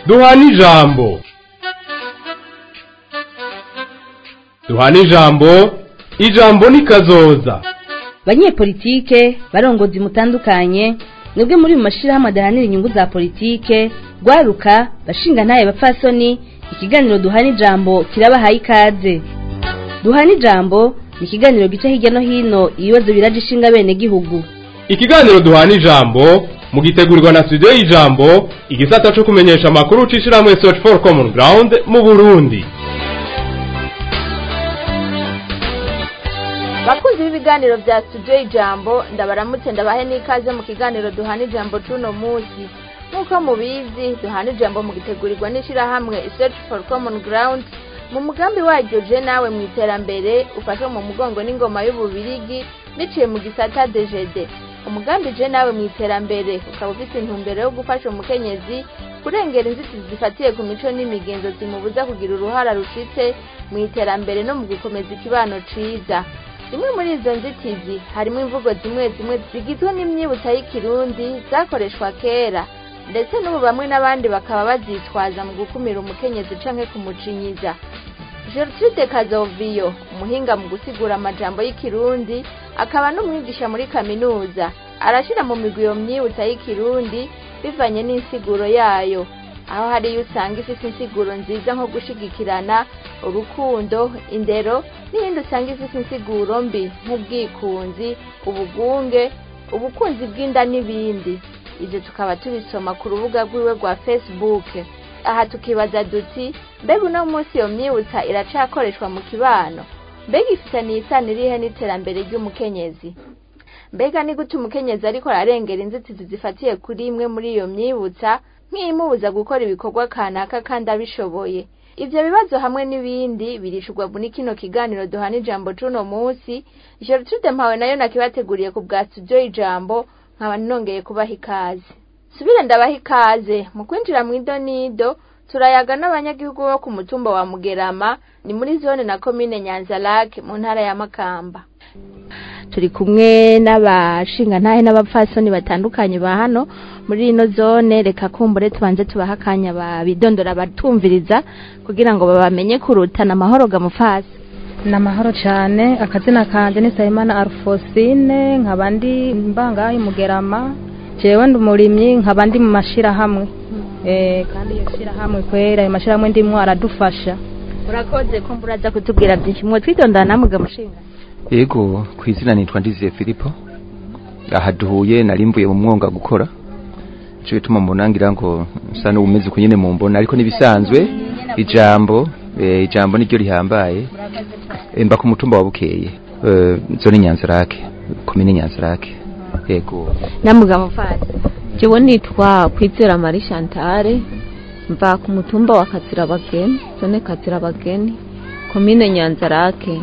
duhana ijambo duhana ijambo ijambo ni kazoza banyepolitike barongozi mutandukanye mwebwe muri mu mashirahamwe adahanira inyungu za politike rwaruka bashinga ntaye bapfasoni ikiganiro duhana ijambo kirabahaye ikaze duhana ijambo ni ikiganiro gica hirya no hino ibibazo biraje ishinga bene gihugu ikiganiro duhana ijambo mugitegurirwa na studio y'ijambo igisata co kumenyesha amakuru c'ishirahamwe search for common ground mu burundi bakunzi b'ibiganiro bya studio ijambo ndabaramutse ndabahe n'ikaze mu kiganiro duhana ijambo c'uno munsi nk'uko mubizi duhana ijambo mugitegurirwa n'ishirahamwe search for common ground mu mugambi waryo je nawe mu iterambere ufashwe mu mugongo n'ingoma y'ububirigi biciye mu gisata dgd umugambi je nawe mu iterambere ukaba ufite intumbero yo gufasha umukenyezi kurengera inzitizi zifatiye ku mico n'imigenzo zimubuza kugira uruhara rushitse mu iterambere no mu gukomeza ikibano ciza zimwe muri izo nzitizi harimo imvugo zimwe zimwe zigizwe n'imyibutsa y'ikirundi zakoreshwa kera ndetse n'ubu bamwe n'abandi bakaba bazitwaza mu gukumira umukenyezi canke kumucinyiza Gertrude Kazoviyo umuhinga mu gusigura amajambo y'ikirundi akaba n'umwigisha muri kaminuza arashira mu migwi iyo myibutsa y'ikirundi bivanye n'insiguro yayo aho hariyo usanga ifite insiguro nziza nko gushigikirana urukundo indero n'iyindi usanga ifite insiguro mbi nk'ubwikunzi ubugunge ubukunzi bw'inda n'ibindi ibyo tukaba tubisoma ku rubuga rwiwe rwa facebook aha tukibaza duti mbega uno munsi iyo myibutsa iracakoreshwa mu kibano mbega ifitaniye isano irihe n'iterambere ry'umukenyezi mbega ni gute umukenyezi ariko ararengera inzitizi zifatiye kuri imwe muri iyo myibutsa nk'iyimubuza gukora ibikorwa kanaka kandi abishoboye ivyo bibazo hamwe n'ibindi birishurwa muri kino kiganiro duhana ijambo c'uno munsi Gertrude mpawe nayo nakibateguriye ku bwa studio ijambo nkaba nongeye kubaha ikaze subire ndabaha ikaze mu kwinjira mu idonido turayaga n'abanyagihugu bo ku mutumba wa mugerama ni muri zone na komine nyanzarake mu ntara ya makamba turi kumwe n'abashinga ntahe n'abapfasoni batandukanye ba hano muri ino zone reka kumbure tubanze tubaha akanya babidondora batumviriza kugira ngo babamenye kurutana amahoro gamufasi ni amahoro cyane akazina kanjye ni sayimana arufosine nkaba ndi mbanga y'umugerama jewe ndi umurimyi nkaba ndi mu mashyirahamwe kandi iyo shyirahamwe kwera ayo mashyirahamwe ndimwo aradufasha urakoze ko mburaza kutubwira byinshi mwe twitondana namwe gamushinga yego ku izina nitwa ndiziye filipo aha duhuye nari mvuye mu mwonga gukora nicyo bituma mbonangira ngo nsa n'ubumeze uko nyine mu mbona ariko n'ibisanzwe ijambo ijambo niryo rihambaye mba ku mutumba wa bukeye zone nyanzarake komine nyanzarake yego namuga mufasi jewe nitwa kwizera marie chantale mva ku mutumba wa kazirabageni zone kazirabageni komine nyanzarake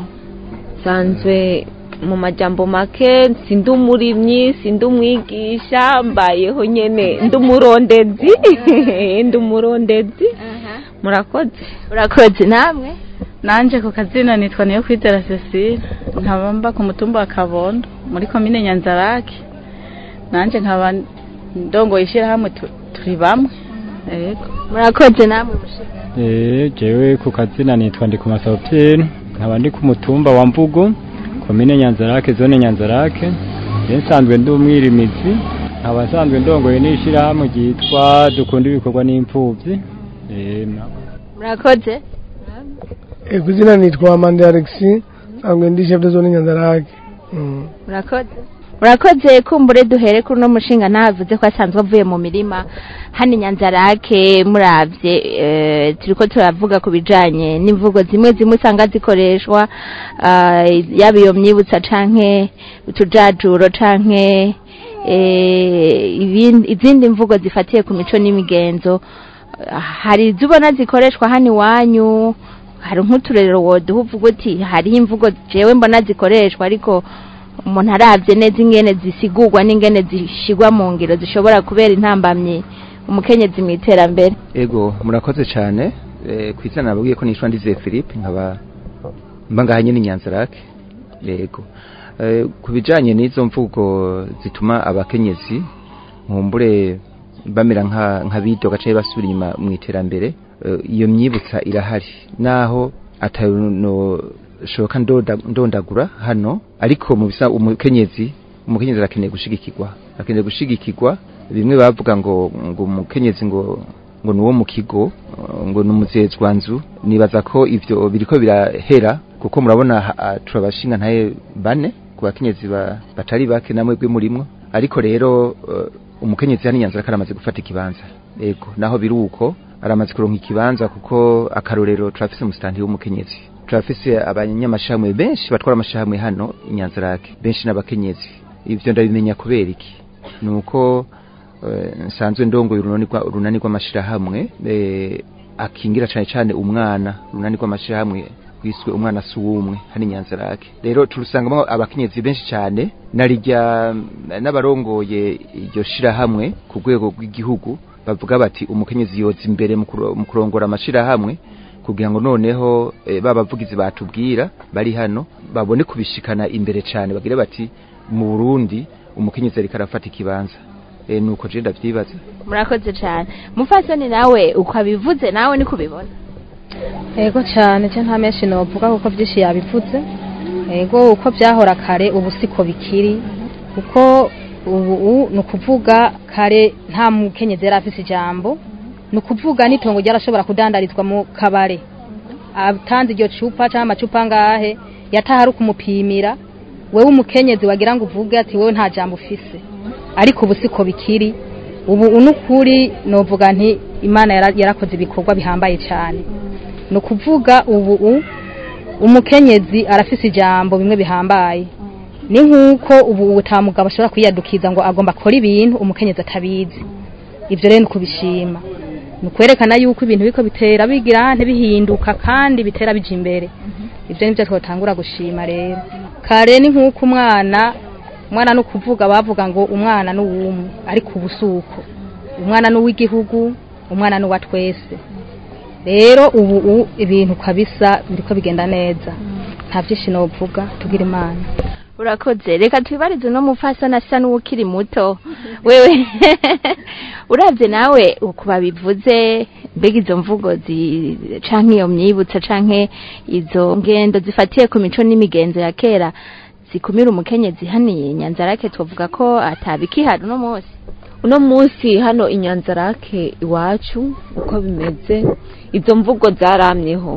sanzwe mu majambo make sindi umurimyi sindi umwigisha mbayeho nyene ndi umurondezi ndi umurondezi murakoze urakoze namwe nanje ku kazina nitwa niyo kwizera Cecile nkaba mba ku mutumba wa Kabondo muri komine Nyanzarake nanje nkaba ndongoye ishyirahamwe turi bamwe yego murakoze namwe eh jewe ku kazina nitwa ndi ku masopyeni nkaba ndi ku mutumba wa Mvugo komine Nyanzarake zone Nyanzarake nsanzwe ndi umwirimizi nkaba nsanzwe ndongoye n'ishyirahamwe ryitwa dukunda ibikorwa n'impfuvyi eh murakoze ku izina nitwa Amanda Alexis nsanzwe ndi chef de zone Nyanzarake murakoze murakoze kumbure duhere kuri uno mushinga ntavuze ko asanzwe avuye mu mirima hano nyanzarake murabye turiko turavuga ku bijanye n'imvugo zimwe zimwe usanga zikoreshwa yaba iyo myibutsa canke utujajuro canke izindi mvugo zifatiye ku mico n'imigenzo hari izo ubona zikoreshwa hano iwanyu hari nk'uturerero woduha uvuga uti hariho imvugo jewe mbona zikoreshwa ariko umuntu arabye neza ingene zisigurwa n'ingene zishigwa mu ngiro zishobora kubera intambamyi umukenyezi mu iterambere ego murakoze cyane ku izina nababwiye ko nishwa ndize Philippe nkaba mba ngaha nyine Nyanzarake yego ku bijanye n'izo mvugo zituma abakenyezi nkumbure bamera nka nka bidoga gace basubira inyuma mu iterambere eh, iyo myibutsa irahari naho atano shoka ndoda ndondagura hano ariko mu bisa umukenyezi umukenyezi arakeneye gushigikirwa arakeneye gushigikirwa bimwe bavuga ngo ngo umukenyezi ngo ngo nuwo mu kigo eh, ngo numuzezwanzu nibaza ko ivyo biriko birahera kuko murabona ha- ah, turabashinga ntaye bane ku bakenyezi ba- batari bake namwe gwe murimwo ariko rero eh, umukenyezi hano nyanzara karamaze gufata ikibanza ego naho biri uko aramaze kuronka ikibanza kuko akarorero turafise umustanti w'umukenyezi turafise abanyamashamwe benshi batwara amashamwe hano inyanzarake benshi n'abakenyezi ivyo ndabimenya kubera iki nuko eh, nsanzwe ndongoye urunani rwa- urunani rw'amashirahamwe eh, akingira cane cane umwana urunani rw'amashirahamwe rwiswe umwana si uwumwe hano inyanzarake rero turusangamo abakenyezi benshi cyane narirya n'abarongoye iryo shirahamwe ku rwego rw'igihugu bavuga bati umukenyezi yoza imbere mu kuro- mu kurongora amashirahamwe kugira ngo noneho eh, ba bavugizi batubwira bari hano babone kubishikana imbere cyane bagire bati mu Burundi umukenyezi ariko arafata ikibanza eh, nuko je ndavyibaza murakoze cyane mufasoni nawe ukabivuze nawe ni kubibona ego cyane cyo nta menshi novuga kuko byinshi yabivuze ego uko byahora kare ubu siko bikiri kuko ubu ni ukuvuga kare nta mukenyezi yari afise ijambo ni ukuvuga n'itongo ryarashobora kudandarizwa mu kabare atanze iryo cupa cyangwa amacupa ngahe yataha ari ukumupimira wewe umukenyezi wagira ngo uvuge ati wewe nta jambo ufise ariko ubu siko bikiri ubu unukuri novuga nti imana yara- yarakoze ibikorwa bihambaye cyane ni ukuvuga ubu u- umukenyezi arafise ijambo bimwe bihambaye ni nk'uko ubu utamugabo ashobora kwiyadukiza ngo agomba akora ibintu umukenyezi atabizi ibyo rero ni ukubishima ni ukwerekana yuko ibintu biko bitera bigira ntibihinduka kandi bitera bija imbere ibyo nibyo twatangura gushima rero kare ni nk'uko umwana umwana ni ukuvuga bavuga ngo umwana ni uwumwe ariko ubu si uko umwana ni uw'igihugu umwana ni uwa twese rero ubu u- ibintu kabisa biriko bigenda neza nta byinshi novuga tugira imana urakoze reka twibarize no mufasoni asa n'uwukiri muto wewe uravye nawe uku babivuze mbega izo mvugo zi canke iyo myibutsa canke izo ngendo zifatiye ku mico n'imigenzo ya kera zikumira umukenyezi haniye nyanzarake twavuga ko atabikihari uno munsi uno munsi hano inyanzarake iwacu uko bimeze izo mvugo zaramyeho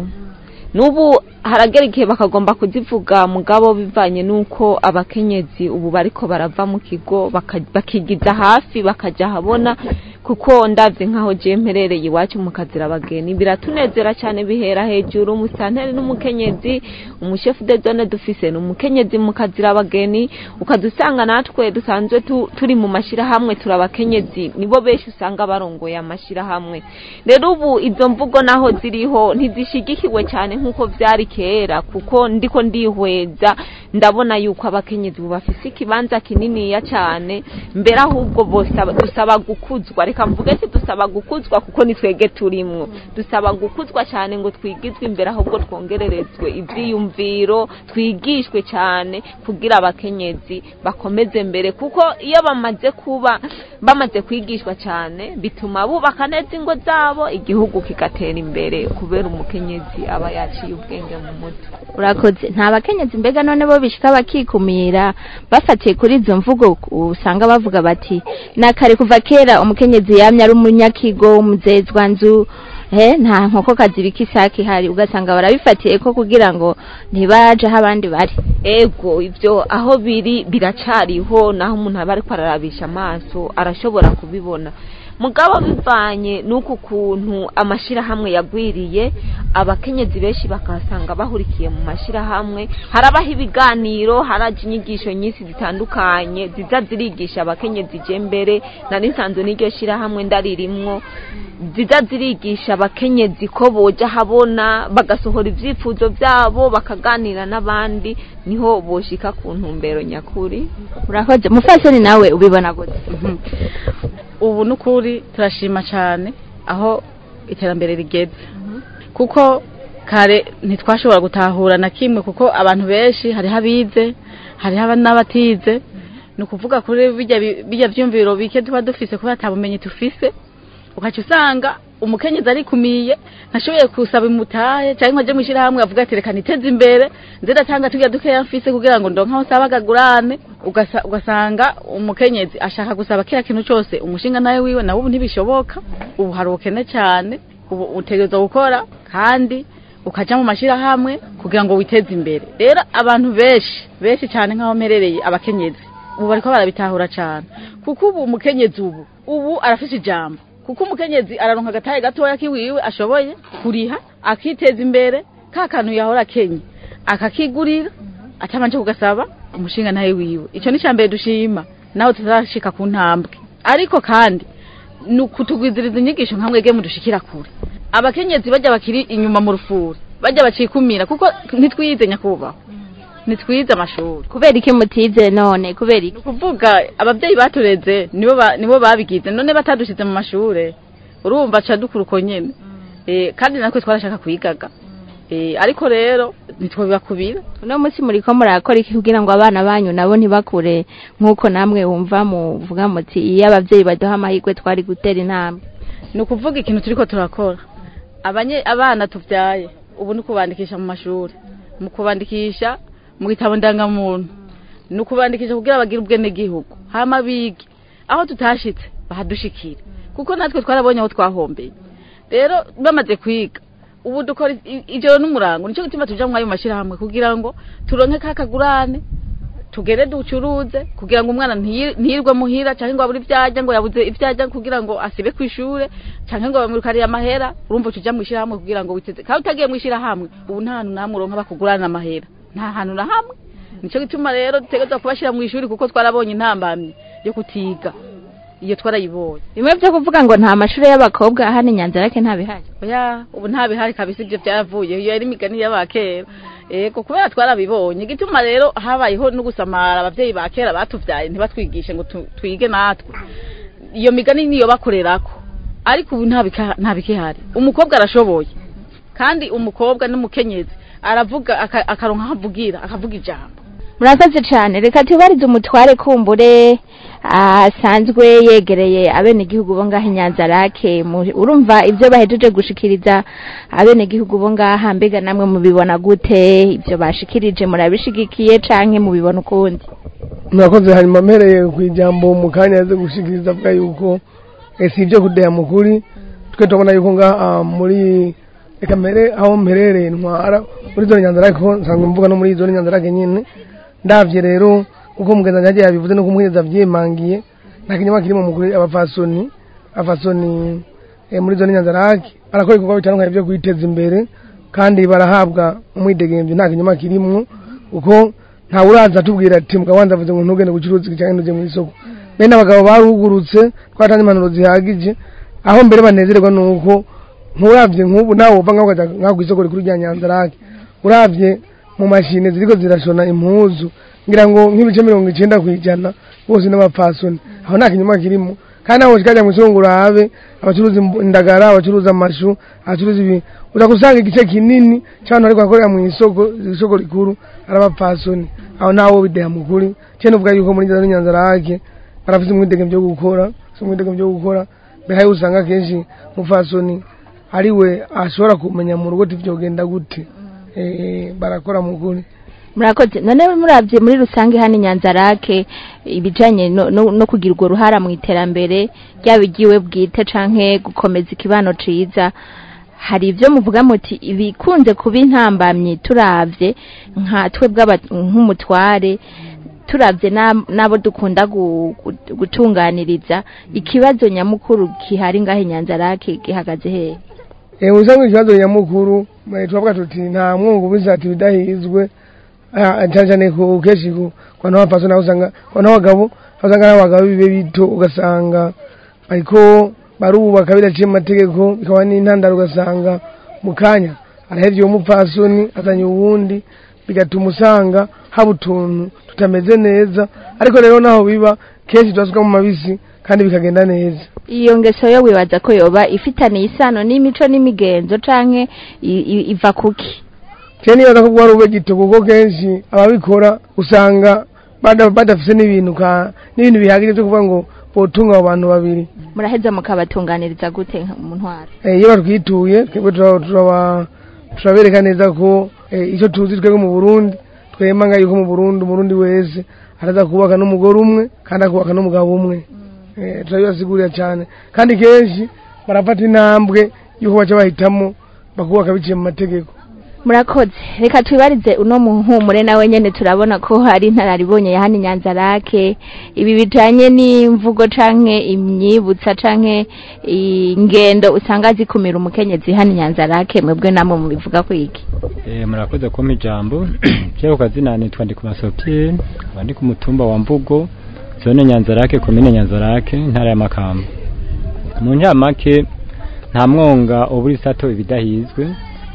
n'ubu haragera igihe bakagomba kuzivuga mugabo bivanye n'uko abakenyezi ubu bariko barava mu kigo baka- bakigiza hafi bakajya ahabona kuko ndavye nk'aho je mperereye iwacu mu kazira abageni biratunezera cyane bihera hejuru umusanteri n'umukenyezi umushefu de zone dufise ni umukenyezi mu kazira abageni ukadusanga natwe dusanzwe tu, turi mu mashirahamwe turi abakenyezi nibo benshi usanga barongoye amashirahamwe rero ubu izo mvugo naho ziriho ntizishigikiwe cyane nk'uko vyari kera kuko ndiko ndihweza ndabona yuko abakenyezi ubu bafise ikibanza kininiya cyane mbere ahubwo bosaba dusaba gukuzwa reka mvuge ati dusaba gukuzwa kuko ni twege turimwo dusaba gukuzwa cyane ngo twigizwe imbere ahubwo twongererezwe ivyiyumviro twigishwe cyane kugira abakenyezi bakomeze mbere kuko iyo bamaze kuba bamaze kwigishwa cyane bituma bubaka neza ingo zabo igihugu kigatera imbere kubera umukenyezi aba yaciye ubwenge mu mutwe urakoze nta bakenyezi mbega none bo bishika bakikumira bafatiye kuri izo mvugo usanga bavuga bati nakare kuva kera umukenyezi yamye ari umunyakigo umuzezwa nzu eh nta nkoko kazibika isaki hari ugasanga barabifatiye ko kugira ngo ntibaje aho abandi bari ego ivyo aho biri biracariho naho umuntu aba ariko ararabisha amaso arashobora kubibona mugabo bivanye n'uku kuntu amashirahamwe yagwiriye abakenyezi benshi bakasanga bahurikiye mu mashirahamwe harabaho ibiganiro haraje inyigisho nyinshi zitandukanye ziza zirigisha abakenyezi je mbere nari nsanzwe n'iryo shirahamwe ndaririmwo ziza zirigisha abakenyezi ko boja habona bagasohora ivyifuzo vyabo bakaganira n'abandi niho boshika ku ntumbero nyakuri urakoze mufasoni nawe ubibona gute ubu n'ukuri turashima cyane aho iterambere rigeze kuko kare ntitwashobora gutahura na kimwe kuko abantu benshi hariho abize hariho aba- n'abatize ni ukuvuga kuri bijya bi- bijya byumviro bike tuba dufise kubera ata bumenyi tufise ukaca usanga umukenyezi arikumiye ntashoboye kusaba imutahe cyangwa ngo ajye mu ishyirahamwe avuga ati reka niteze imbere nze ndatanga tujya dukeya mfise kugira ngo ndonke aho nsaba akagurane ugasa- ugasanga umukenyezi ashaka gusaba kiriya kintu cyose umushinga nawe wiwe nawe ubu ntibishoboka ubu hari ubukene cyane ubu utegereza gukora kandi ukaja mu mashyirahamwe kugira ngo witeze imbere rero abantu benshi benshi cyane nk'aho mperereye abakenyezi ubu bariko barabitahura cyane kuko ubu umukenyezi ubu ubu arafise ijambo kuko umukenyezi araronka agataye gatoya kiwiwe ashoboye kuriha akiteza imbere ka kantu yahora akenye akakigurira atabanje kugasaba umushinga nawe wiwe ico ni mbere dushima nawe tuzashika ku ntambwe ariko kandi ni ukutugwiziriza inyigisho nka mwege mudushikira kure abakenyezi bajya bakiri inyuma mu rufuri bajya bacikumira kuko ntitwize nyakubahwa ntitwize amashuri kubera iki mutize none kubera iki kuvuga ababyeyi batureze nibo ba- nibo babigize none batadushize mu mashure urumva ca dukura uko nyene eh kandi natwe twarashaka kwigaga eh ariko rero ntitwobibakubira uno munsi muriko murakora iki kugira ngo abana banyu nabo ntibakure nk'uko namwe wumva muvuga muti iyo abavyeyi baduha amahirwe twari gutera intambwe ni ukuvuga ikintu turiko turakora abanye abana tuvyaye ubu ni ukubandikisha mu mashuri mu kubandikisha mu gitabo ndangamuntu ni ukubandikisha kugira bagire ubwenegihugu hama bige aho tutashitse bahadushikire kuko natwe twarabonye aho twahombeye rero bamaze kwiga ubu dukora i- ijoro n'umurango nicyo gituma tuja mwayo mashirahamwe kugira ngo turonke ka kagurane tugere ducuruze kugira ngo umwana ntiyi- ntiyirwe muhira cyangwa ngo abure ivyajya ngo yabuze ivyajya kugira ngo asibe ku ishure cyangwa ngo bamwirukariye amahera urumva tuja mu ishyirahamwe kugira ngo witeze kandi utagiye mu ishyirahamwe ubu nta hantu namwe uronka bakugurana amahera nta hantu na hamwe nicyo gituma rero dutegerezwa kubashyira mu ishuri kuko twarabonye intambamyi yo kutiga iyo twarayibonye bimwe vyo kuvuga ngo nta mashuri y'abakobwa hano inyanzarake ntabihari oya ubu nta bihari kabisa ibyo byaravuye iyo yari imigani y'abakera ego kubera twarabibonye igituma rero habayeho no gusamara abavyeyi ba kera batuvyaye ntibatwigishe ngo tu- twige natwe iyo migani niyo bakorerako ariko ubu nta bika- nta bikihari umukobwa arashoboye kandi umukobwa n'umukenyezi aravuga aka- akaronka aho avugira akavuga ijambo murakoze cyane reka tubarize umutware kumbure asanzwe yegereye abenegihugu bo ngaha inyanzarake mu- urumva ibyo bahejeje gushikiriza abenegihugu bo ngaha mbega namwe mubibona gute ibyo bashikirije murabishigikiye canke mubibona ukundi murakoze hanyuma mpereye ku ijambo mu kanya yaze gushikiriza avuga yuko eh, si ibyo kudeha mukuri twe turabona yuko ngaha muri reka mbere aho mperereye ntwara muri zone nyanzarake ko nsanzwe mvuga no muri zone nyanzarake nyine ndavye rero uko mugenzi yagiye yabivuze nuko umuhinzi avyimangiye nta kinyama kirimo mukuri abafasoni abafasoni eh, muri zone nyanzarake barakora ibikorwa bitandukanye byo kwiteza imbere kandi barahabwa umwidegemvyo nta kinyama kirimwo kuko nta uraza atubwira ati mugabanza avuze ngo ntugende gucuruza cyangwa ntujye mu isoko bene abagabo barugurutse twatanze impanuro zihagije aho mbere banezererwa nuko nturavye nk'ubu nawe uva ngaho ukaja ngaho kw'isoko rikuru rya nyanzarake uravye mu mashine ziriko zirashona impuzu ngira ngo nk'ibice mirongo icenda kw'ijana bose n'abapfasoni aho nta kinyuma kirimo kandi aho kikajya mu isoko ngo urabe abacuruza imbu- indagara abacuruza amashu abacuruza ibi uza gusanga igice kinini cy'abantu bariko bakorera mu isoko isoko rikuru ari abapfasoni aho ntawo bideha mukuri cye nuvuga yuko muri za nyanzarake barafite umwidege byo gukora bafite umwidege byo gukora mbere hari usanga kenshi umupfasoni ari we ashobora kumenya mu rugo tivyogenda gute eh, barakora mukuri murakoze none muravye muri rusange hano inyanzarake ibijanye no, no, no kugira urwo ruhara mu iterambere ryaba igiwe bwite canke gukomeza ikibano ciza hari ibyo muvuga muti ibikunze kuba intambamyi turavye nka twebwe aba- nk'umutware turavye na- n'abo dukunda gu- gu- gutunganiriza ikibazo nyamukuru gihari ngaho inyanzarake gihagaze hehe Eh usanga ikibazo nyamukuru eh, twavuga tuti nta mwungu bizati bidahizwe ah, cyane cyane ku keshi ku kwana wapaso naho usanga kwana wagabo usanga n'abagabo bibe bito ugasanga ariko barubaka bidaciye mu mategeko bikaba n'intandaro ugasanga mu kanya arahevye uwo mupfasoni azanye uwundi bigatuma usanga haba utuntu tutameze neza ariko rero naho biba kenshi turasuka mu mabisi kandi bikagenda neza iyo ngeso yo wibaza ko yoba ifitaniye isano n'imico n'imigenzo canke i- i- iva kuki cyane nibaza ko ari ube gito kuko kenshi ababikora usanga bada- badafise n'ibintu ka n'ibintu bihagije byo kuvuga ngo botunga abo bantu babiri muraheza mukabatunganiriza gute mu ntwaro Eh, iyo batwituye twebwe turaba- turaba- turabereka neza ko eh, icyo tuzi twebwe mu burundi twemanga yuko mu burundi umurundi wese araza kubaka n'umugore umwe kandi akubaka n'umugabo umwe Eh, turabibasigurira cyane kandi kenshi barafata intambwe y'uko baca bahitamo bakubaka biciye mu mategeko murakoze reka twibarize uno muhumure nawe nyene turabona ko hari intararibonye ya hano inyanza rake ibi bijanye n'imvugo canke imyibutsa canke ingendo usanga zikumira umukenyezi hano inyanza rake mwebwe namwe mubivuga ko iki Eh, murakoze kumpa ijambo je ku kazina nitwa Ndikumasopie aba ndi ku mutumba wa Mbugo zone Nyanzarake komine Nyanzarake intara ya Makamba mu ncamake nta mwonga uburi sato ibidahizwe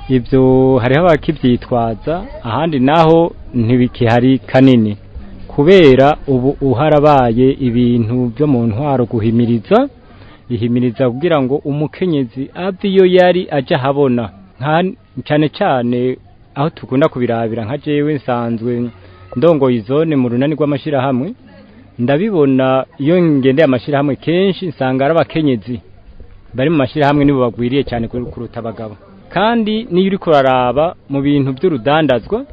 ibyo hariho abakivyitwaza ahandi naho ntibikihari kanini kubera ubu uharabaye ibintu byo mu ntwaro guhimiriza ihimiriza kugira ngo umukenyezi ave iyo yari aja habona nka cyane cyane aho tukunda kubirabira nka jewe nsanzwe ndongoye izone mu runani rw'amashirahamwe ndabibona iyo ngendeye amashirahamwe kenshi nsanga ari abakenyezi bari mu mashirahamwe nibo bagwiriye cyane kur- kuruta abagabo kandi niyo uri kuraraba mu bintu by'urudandazwa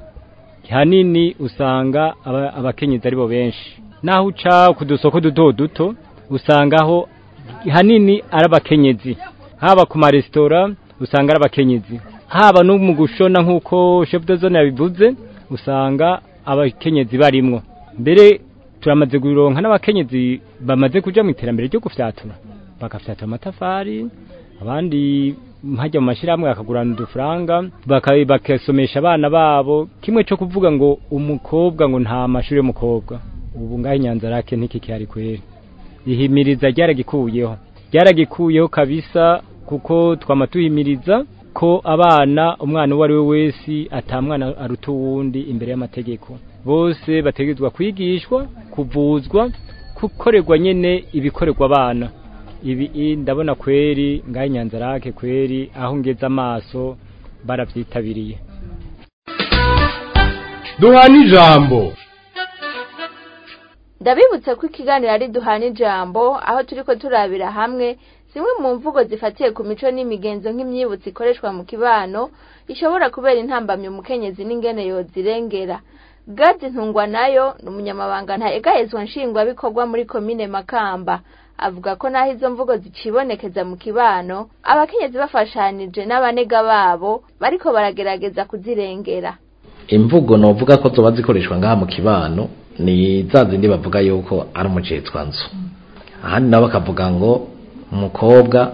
hanini usanga aba- abakenyezi aribo benshi naho uca ku dusoko duto duto usangaho hanini ari abakenyezi haba ku maresitora usanga ari abakenyezi haba no mu gushona nk'uko chef de zone yabivuze usanga abakenyezi barimwo mbere turamaze guronka n'abakenyezi bamaze kuja mu iterambere ryo gufyatura bagafyatura amatafari abandi hajya mu mashyirahamwe bakagurana udufaranga baka- bakasomesha abana babo kimwe cyo kuvuga ngo umukobwa ngo nta mashuri y'umukobwa ubu ngaho inyanza rake ntikikihari kweri ihimiriza ryaragikuyeho ryaragikuyeho kabisa kuko twama tuhimiriza ko abana umwana uwo ari we wese atamwana aruta uwundi imbere y'amategeko bose bategerezwa kwigishwa kuvuzwa gukorerwa nyene ibikorerwa abana ibi i- ndabona kweri ngaho inyanza rake kweri aho ngeze amaso baravyitabiriye duhana ijambo ndabibutse ko ikiganiro ari duhana ijambo aho turiko turabira hamwe zimwe mu mvugo zifatiye ku mico n'imigenzo nk'imyibutso ikoreshwa mu kibano ishobora kubera intambamyi umukenyezi n'ingene yozirengera gadi ntungwa nayo ni umunyamabanga ntayegahezwa nshingwabikorwa muri komine makamba avuga ko naho izo mvugo zicibonekeza mu kibano abakenyezi bafashanije n'abanega babo bariko baragerageza kuzirengera imvugo novuga ko zoba zikoreshwa ngaha mu kibano ni za zindi bavuga yuko ari umucetswa nzu ahandi nabo bakavuga ngo umukobwa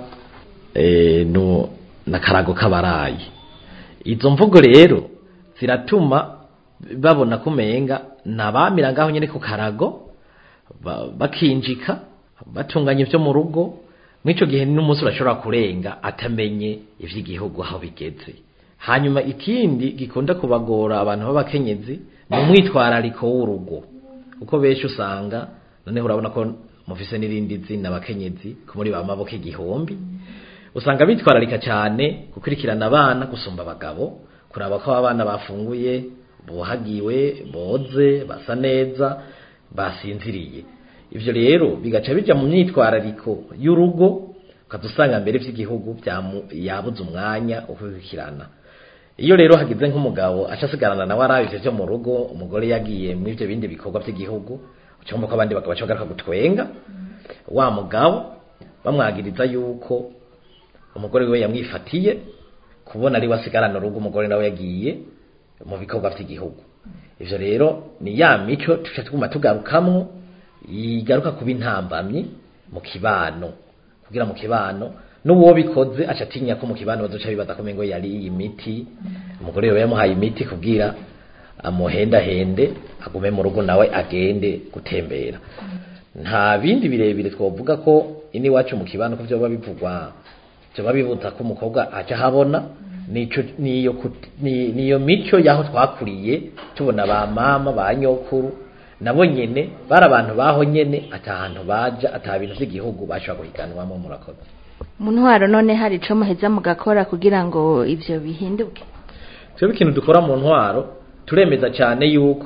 eh, nu- n'akarago k'abarayi izo mvugo rero ziratuma babona ko umenga nabamira ngaho nyene ku karago ba- bakinjika batunganya ibyo mu rugo mw'ico gihe n'umunsi urashobora kurenga atamenye ivy'igihugu aho bigeze hanyuma ikindi gikunda kubagora abantu b'abakenyezi ni umwitwarariko w'urugo kuko benshi usanga noneho urabona ko mufise n'irindi zina abakenyezi ko muri ba maboko igihumbi usanga bitwararika cyane gukurikirana abana gusumba abagabo kuraba ko abana bafunguye buhagiwe boze basa neza basinziriye ivyo rero bigaca bija mu myitwarariko y'urugo ukaza usanga mbere vy'igihugu byamu- yabuze umwanya wo kubikurikirana iyo rero hagize nk'umugabo aca asigarana nawe arabi ivyo vyo mu rugo umugore yagiye mu ivyo bindi bikorwa by'igihugu ucumva ko abandi bagabo baca bagaruka gutwenga wa mugabo bamwagiriza yuko umugore we yamwifatiye kubona ari we asigarana urugo umugore nawe yagiye mu bikorwa by'igihugu ivyo rero ni ya mico tuca tuguma tugarukamwo igaruka kuba intambamyi mu kibano kugira mu kibano n'uwo bikoze aca atinya ko mu kibano bazoca bibaza ko mengo yari iyi miti umugore we yamuhaye imiti kubwira amuhendahende agume mu rugo nawe agende gutembera nta bindi birebire twovuga ko ini wacu mu kibano ko vyoba bivugwa vyoba bibuza ko umukobwa aca habona nico niyo kut- ni- niyo mico yaho twakuriye tubona ba mama ba nyokuru nabo nyene bari abantu baho nyene atahantu baja ata bintu vy'igihugu bashobora guhiganwamo murakoze mu ntwaro none hari ico muheza mugakora kugira ngo ivyo bihinduke twebwe ikintu dukora mu ntwaro turemeza cyane yuko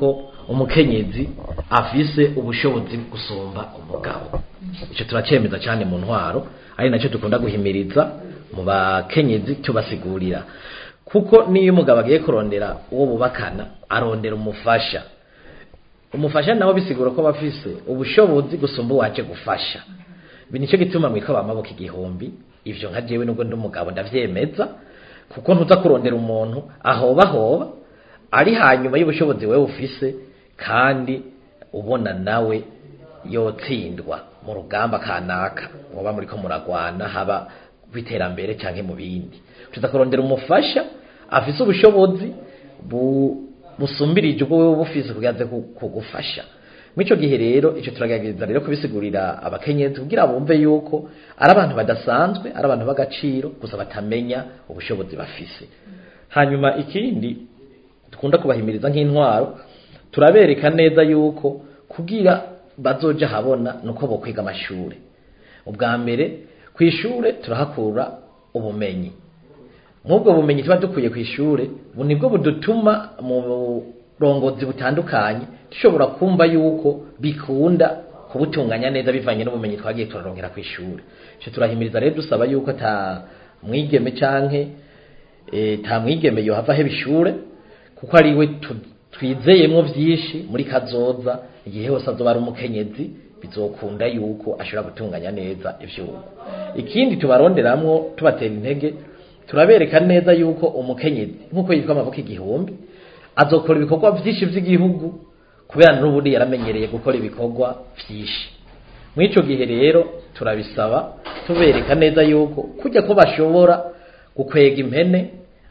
umukenyezi afise ubushobozi gusumba umugabo icyo turacemeza cyane mu ntwaro ari nacyo dukunda guhimiriza mu bakenyezi tubasigurira kuko niyo umugabo agiye kurondera uwo bubakana arondera umufasha umufasha nawe bisigura ko bafise ubushobozi gusumba uwaje gufasha ibi nicyo gituma mwitwa bamaboko igihumbi ivyo nka jewe nubwo ndi umugabo ndavyemeza kuko ntuza kurondera umuntu ahoba hoba ari hanyuma y'ubushobozi wewe ufise kandi ubona nawe yotsindwa mu rugamba kanaka muba muriko muragwana haba kwiterambere canke mu bindi tuza kurondera umufasha afise ubushobozi bu busumbirije ubwo wewe bufise kugaze kugufasha Mwico gihe rero ico turagerageza rero kubisigurira abakenyezi kugira bumve yuko ari abantu badasanzwe ari abantu b'agaciro gusa batamenya ubushobozi bafise hanyuma ikindi dukunda kubahimiriza nk'intwaro turabereka neza yuko kugira bazoja habona nuko bo kwiga amashure ubwa mbere ku ishure turahakura ubumenyi nk'ubwo bumenyi tuba dukwiye ku ishure bu nibwo budutuma mu burongozi butandukanye dushobora kumva yuko bikunda kubutunganya neza bivanye n'ubumenyi twagiye turarongera ku ishure icyo turahimiriza rero dusaba yuko ta mwigeme canke e, ta mwigeme yohava aheba ishure kuko ari we twizeyemwo vyinshi muri kazoza igihe hose azoba ari umukenyezi bizokunda yuko ashobora gutunganya neza ivyugo ikindi tubaronderamwo tubatera intege turabereka neza yuko umukenyezi nk'uko yitwa amaboko igihumbi azokora ibikorwa vyinshi vy'igihugu kubera n'ubundi yaramenyereye gukora ibikorwa vyinshi mw'ico gihe rero turabisaba tubereka neza yuko kujya ko bashobora gukwega impene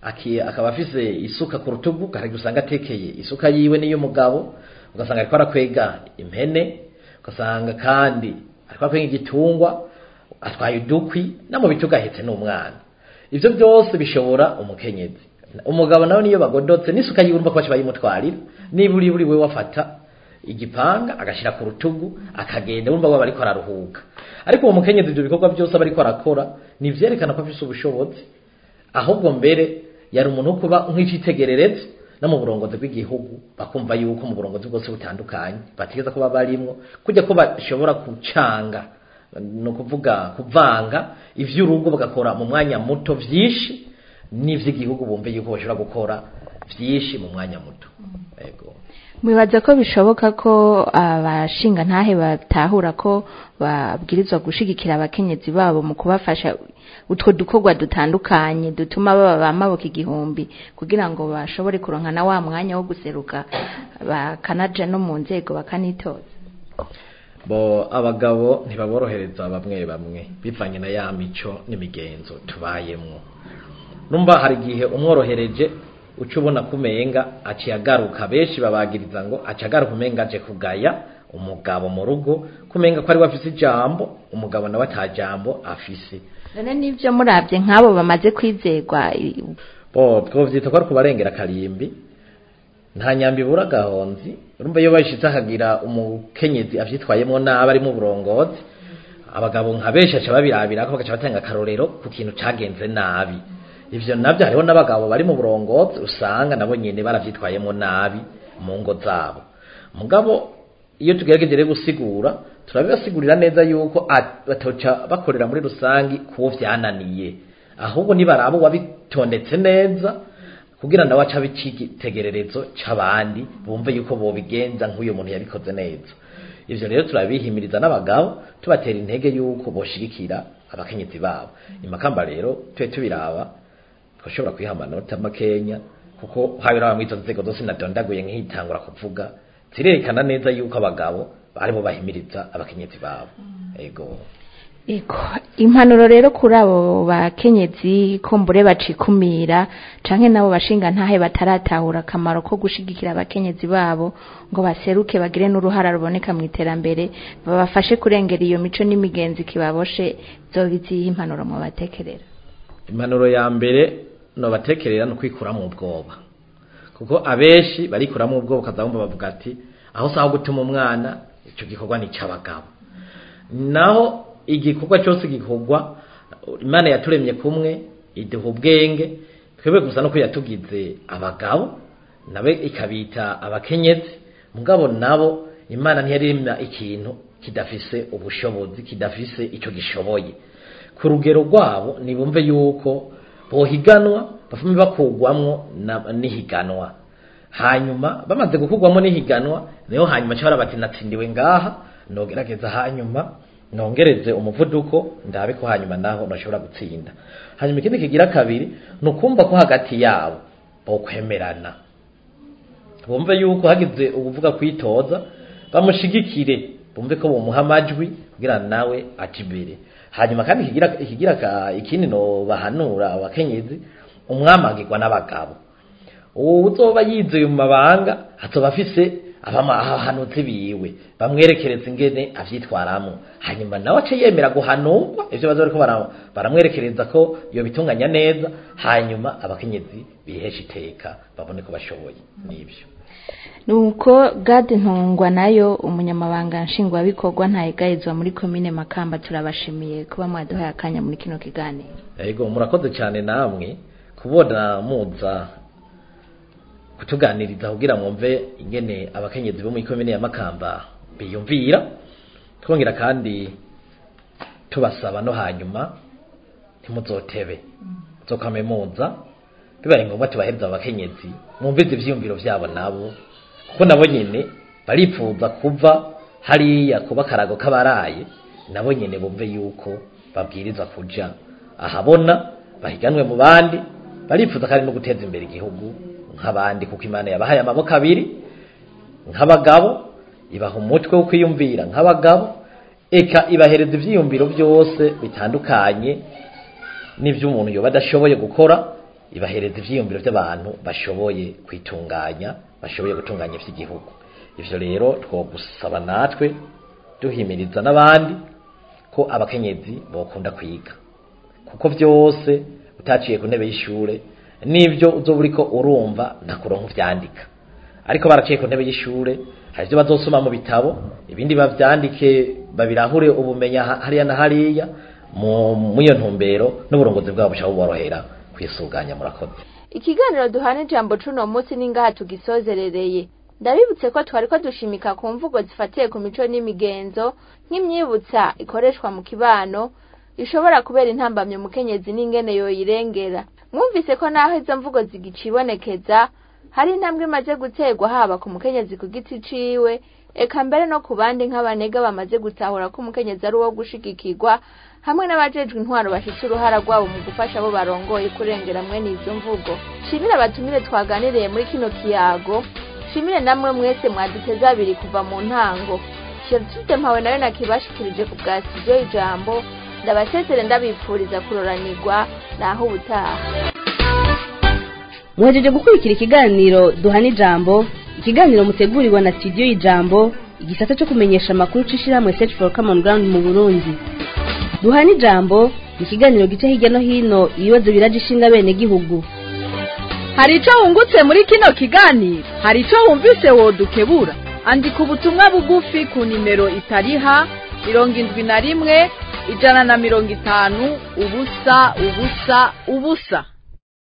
akaba afise isuka ku rutugu kandi usanga atekeye isuka yiwe n'iy'umugabo ugasanga ariko arakwega impene ugasanga kandi ariko arakwega igitungwa atwaye udukwi no mu bitugu ahetse n'umwana ivyo byose bishobora umukenyezi umugabo nawe niyo bagodotse n'isuka yiwe urumva ko baca bayimutwarira niba uri buri we wafata igipanga agashira ku rutugu akagenda urumva waba ariko araruhuka ariko uwo mukenyezi ibyo bikorwa byose aba ariko arakora ni ivyerekana ko afise ubushobozi ahubwo mbere yari umuntu wo kuba nk'icitegererezo no mu burongozi bw'igihugu bakumva yuko mu burongozi bwose butandukanye bategeza kuba barimwo kujya ko bashobora gucanga ni ukuvuga kuvanga ivy'urugo bagakora mu mwanya muto vyinshi n'ivy'igihugu bumve yuko bashobora gukora vyinshi mu mwanya muto yego mwibaza ko bishoboka ko abashinga ntahe batahura ko babwirizwa gushigikira abakenyezi babo mu kubafasha utwo dukorwa dutandukanye dutuma baba bamaboko igihumbi kugira ngo bashobore kuronka na wa mwanya wo guseruka bakanaja no mu nzego bakanitoza bo abagabo ntibaborohereza bamwe bamwe bivanye na ya mico n'imigenzo tubayemwo numva hari igihe umworohereje uca ubona kumenga aciye agaruka benshi babagiriza ngo aciye agaruka umenga aje kugaya umugabo mu rugo kumenga ko ari we afise ijambo umugabo nawe ata jambo afise none n'ivyo murabye nk'abo bamaze kwizerwa bo twovyita ko ari kubarengera karimbi nta nyambi ibura gahonzi urumva iyo bayishitse akagira umukenyezi avyitwayemwo nabi ari mu burongozi abagabo nka benshi aca babirabirako bagaca batanga akarorero ku kintu cagenze nabi ivyo navyo hariho n'abagabo bari mu burongozi usanga nabo nyene baravyitwayemwo nabi mu ngo zabo mugabo iyo tugerageje rero gusigura turabibasigurira neza yuko batoca bakorera muri rusangi kuwo vyananiye ahubwo nibaraba wabitondetse neza kugira nawe aca bicitegererezo c'abandi bumve yuko bobigenza nk'uyu muntu yabikoze neza ivyo rero turabihimiriza n'abagabo tubatera intege yuko boshigikira abakenyezi babo imakamba rero tube tubiraba twashobora kwiha amanota makenya kuko habiraba mw'izo nzego zose nadondaguye nk'itangura kuvuga zirerekana neza yuko abagabo aribo bahimiriza abakenyezi babo ego Ego, impanuro rero kuri abo bakenyezi kumbure bacikumira canke nabo bashinga ntahe bataratahura akamaro ko gushigikira abakenyezi babo ngo baseruke bagire n'uruhara ruboneka mu iterambere babafashe kurengera iyo mico n'imigenzi kibaboshe zobiziye impanuro mu batekerera impanuro ya mbere no batekerera no kwikuramo ubwoba kuko abenshi barikuramo ubwoba kazabumva bavuga ati aho saho gutuma umwana ico gikorwa ni cy'abagabo naho igikorwa cyose gikorwa imana yaturemye kumwe iduha ubwenge twebwe gusa no ko yatugize abagabo nawe ikabita abakenyezi mugabo nabo imana ntiyaremya ikintu kidafise ubushobozi kidafise icyo gishoboye ku rugero rwabo nibumve yuko bohiganwa bafume bakugwamwo na- n'ihiganwa hanyuma bamaze gukugwamo n'ihiganwa niho hanyuma cyabara bati natsindiwe ngaha nogerageza hanyuma nongereze umuvuduko ndabe ko hanyuma naho nashobora gutsinda hanyuma ikindi kigira kabiri ni ukumva ko hagati yabo bokwemerana bumve yuko hagize ubuvuga kwitoza bamushigikire bumve ko bumuha amajwi kugira nawe aje imbere hanyuma kandi ikigira ikigira ka- ikindi no bahanura abakenyezi umwamagirwa n'abagabo uwo uzoba yizeye mu mabanga azoba afise abahanutse biwe bamwerekereza ingene avyitwaramo hanyuma nawe ace yemera guhanurwa ivyo baza bariko bara- baramwerekereza ko iyo bitunganya neza hanyuma abakenyezi bihesha iteka babone ko bashoboye nivyo nuko gade ntungwa nayo umunyamabanga nshingwabikorwa ntayegayizwa muri komine makamba turabashimiye kuba mwaduhaye akanya muri kino kiganiro Ego murakoze cyane namwe kubona muza kutuganiriza kugira mwumve ingene abakenyezi bo muri komine ya Makamba biyumvira twongera kandi tubasaba no hanyuma ntimuzotebe nzokame muza bibaye ngombwa tubahereza abakenyezi mwumvize ivyiyumviro vyabo nabo kuko nabo nyene baripfuza kuva hariya kuba karago k'abaraye nabo nyene bumve yuko babwiriza kuja ahabona bahiganwe mu bandi barifuza kandi no guteza imbere igihugu nk'abandi kuko imana yabahaye amaboko abiri nk'abagabo ibaha umutwe wo kwiyumvira nk'abagabo eka ibahereza ivyiyumviro byose bitandukanye n'ivyo umuntu yoba adashoboye gukora ibahereza ivyiyumviro by'abantu bashoboye kwitunganya bashoboye gutunganya ivy'igihugu ivyo rero twogusaba natwe duhimiriza n'abandi ko abakenyezi bokunda kwiga kuko byose utaciye ku ntebe y'ishure n'ibyo uzoba uriko urumva ntakuronka uvyandika ariko baraciye ku ntebe y'ishure hari ibyo bazosoma mu bitabo ibindi bavyandike babirahure ubumenya ha- hariya na hariya mu iyo ntumbero n'uburongozi bwabo bushaka buborohera kwisuganya murakoze ikiganiro duhana ijambo cuno munsi n'ingaha tugisozerereye ndabibutse ko twari ko dushimika ku mvugo zifatiye ku mico n'imigenzo nk'imyibutsa ikoreshwa mu kibano ishobora kubera intambamye umukenyezi n'ingene yoyirengera mwumvise ko naho izo mvugo zigicibonekeza hari intambwe imaze guterwa haba ku mukenyezi ku giti ciwe eka mbere no ku bandi nk'abanega bamaze gutahura ko umukenyezi ari uwo gushigikirwa hamwe n'abajejwe intwaro bafite uruhara rwabo mu gufasha abo barongoye kurengera mwene izo mvugo shimire abatumire twaganiriye muri kino kiyago shimire namwe mwese mwaduteze abiri kuva mu ntango Gertrude mpawe nayo nakibashikirije ku bwa studio ijambo ndabasezere ndabipfuriza kuroranirwa naho ubutaha muhejeje gukurikira ikiganiro duhana ijambo ikiganiro mutegurirwa na studio y'ijambo igisata cyo kumenyesha amakuru c'ishirahamwe search for common ground mu burundi duhana ijambo ni ikiganiro gica hirya no hino ibibazo biraje ishinga bene gihugu hari ico wungutse muri kino kiganiro hari ico wumvise wodukebura andika ubutumwa bugufi ku nimero itariha mirongo indwi na rimwe ijana na mirongo itanu ubusa ubusa ubusa